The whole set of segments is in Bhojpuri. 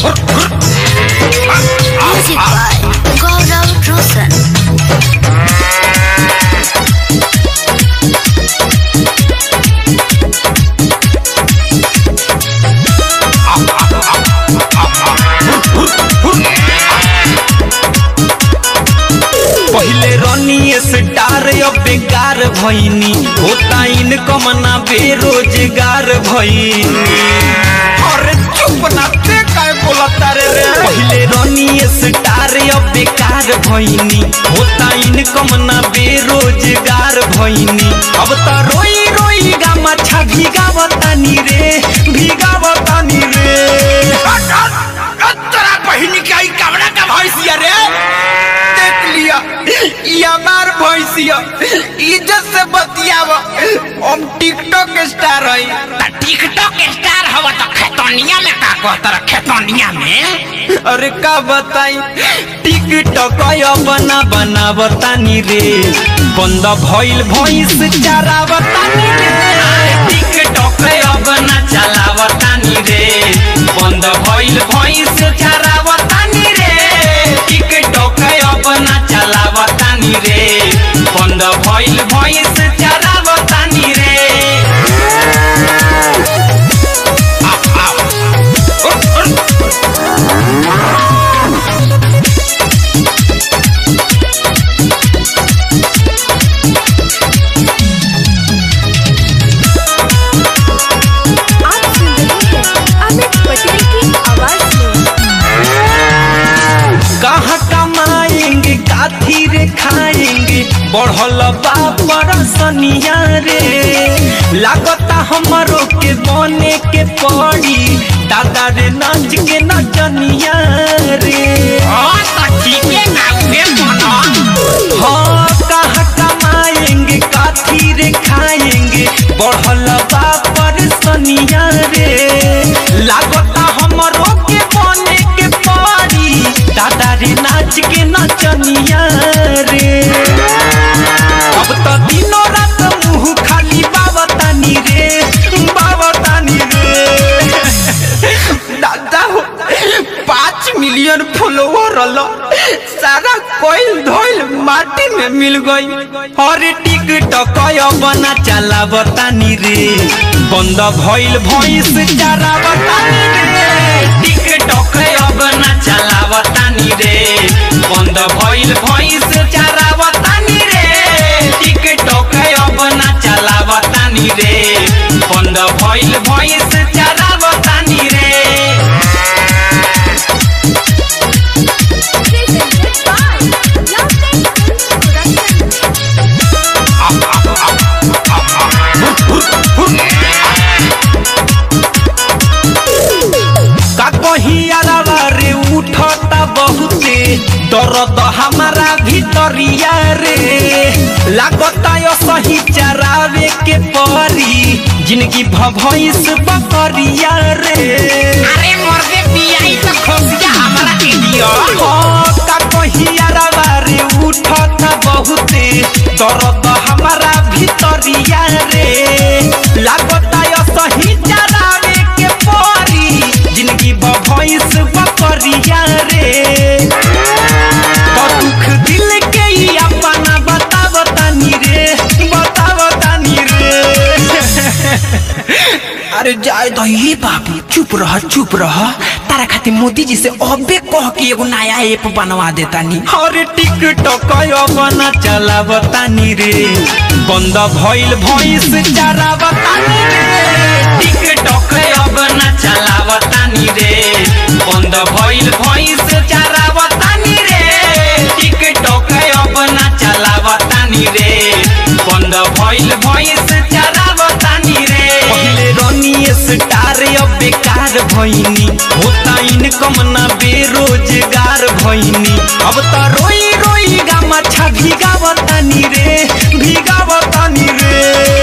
Music by Gaurav Roshan. पहिले रनिए स्टार अब बेकार भइनी होता इनकम ना बेरोजगार भइनी अरे चुप ना ते काय बोलता रे रे पहिले रनिए स्टार अब बेकार भइनी होता इनकम ना बेरोजगार भइनी अब त रोई रोई गा मछा भिगावतानी रे भिगावतानी रे तोरा बहिनी के आई कमरा का भैंसिया रे देख लिया ये हमार भैंसिया इज्जत से बतियाव हम टिकटॉक स्टार हई त टिकटॉक स्टार हवा त खेतनिया में का कहत रह खेतनिया में अरे का बताई टिकटॉक बना बना बतानी रे बंद भइल भइस चारा बतानी रे टिकटॉक बना चला बतानी रे बंद भइल भइस चारा बतानी रे टिकटॉक बना चला बतानी रे बंद भइल भइस चारा बतानी रे आप सुन रहे हैं अमित पटेल की आवाज में कहाँ कमाएंगे काथी रे खाएंगे बढ़ल बापर सनिया रे लागता हमारो के बने के पड़ी दादा रे नाच के नचनिया रे हां त ठीके ना उहे बना हाँ कहाँ कमाएंगे काथी रे खाएंगे बढ़ल बापर सनिया रे लागता हमारो के बने के पड़ी दादा रे नाच के नचनिया रे अब तो दिनों रात मुंह खाली बावतानी रे बावतानी रे दादा हो पाँच मिलियन फॉलोवर रल सारा कोयल धोइल माटी में मिल गई अरे टिकटक बना चला बतानी रे बंद भइल भइस चारा बतानी रे टिकटक बना चला बतानी रे बंद भइल भइस चारा बतानी रे टिकटक बना चला बतानी रे बंद भइल भइस चारा बतानी रे presented by Love Time Films Production. का कहियारा रे उठता बहुते दर्द हमारा भीतरिया रे लागता यो सही चरावे के परी जिंदगी भभइस बकरिया रे अरे मर्दे पियाई त खोसिया हमरा के दियो हाँ, का कहियारा रे उठता बहुते दर्द हमारा भीतरिया रे लागता यो सही चरावे के परी जिंदगी भभइस बकरिया रे तो दुख दिल के ही अपना बता बतानी रे बता बतानी रे अरे जाए तो ये बाबू चुप रह चुप रह तारा खातिर मोदी जी से अबे कह के एगो नया ऐप बनवा देता नी हर टिकटक बना चला बतानी रे बंद भइल भइस चारा बतानी रे टिकटक बना चला बतानी रे बंद भइल भइस चारा बतानी रे टिकटक बना चला बतानी रे बंद भइल भइस चारा बतानी रे पहिले रनिए स्टार अब बेकार भइनी होता इनकम ना बेरोजगार भइनी अब त रोई रोई गा मछा भिगावतानी रे भिगावतानी रे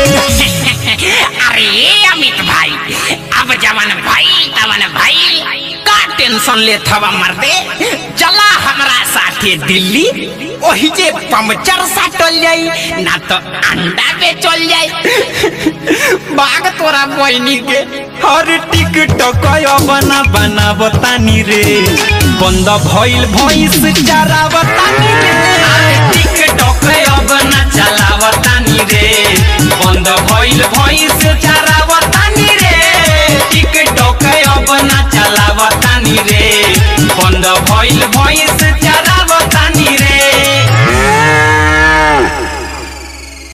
अरे अमित भाई अब जवन भाई तवन भाई का टेंशन ले थवा मर्दे चला हमरा साथे दिल्ली ओही जे पंचर साटल जाई ना तो अंडा बेचल जाई बाग तोरा बहनी के हर टिकटक बना बना बनावतानी रे बंद भइल भैंस चरावतानी रे टिकटॉक अब न चलावतानी रे बंद भइल भैंस चरावतानी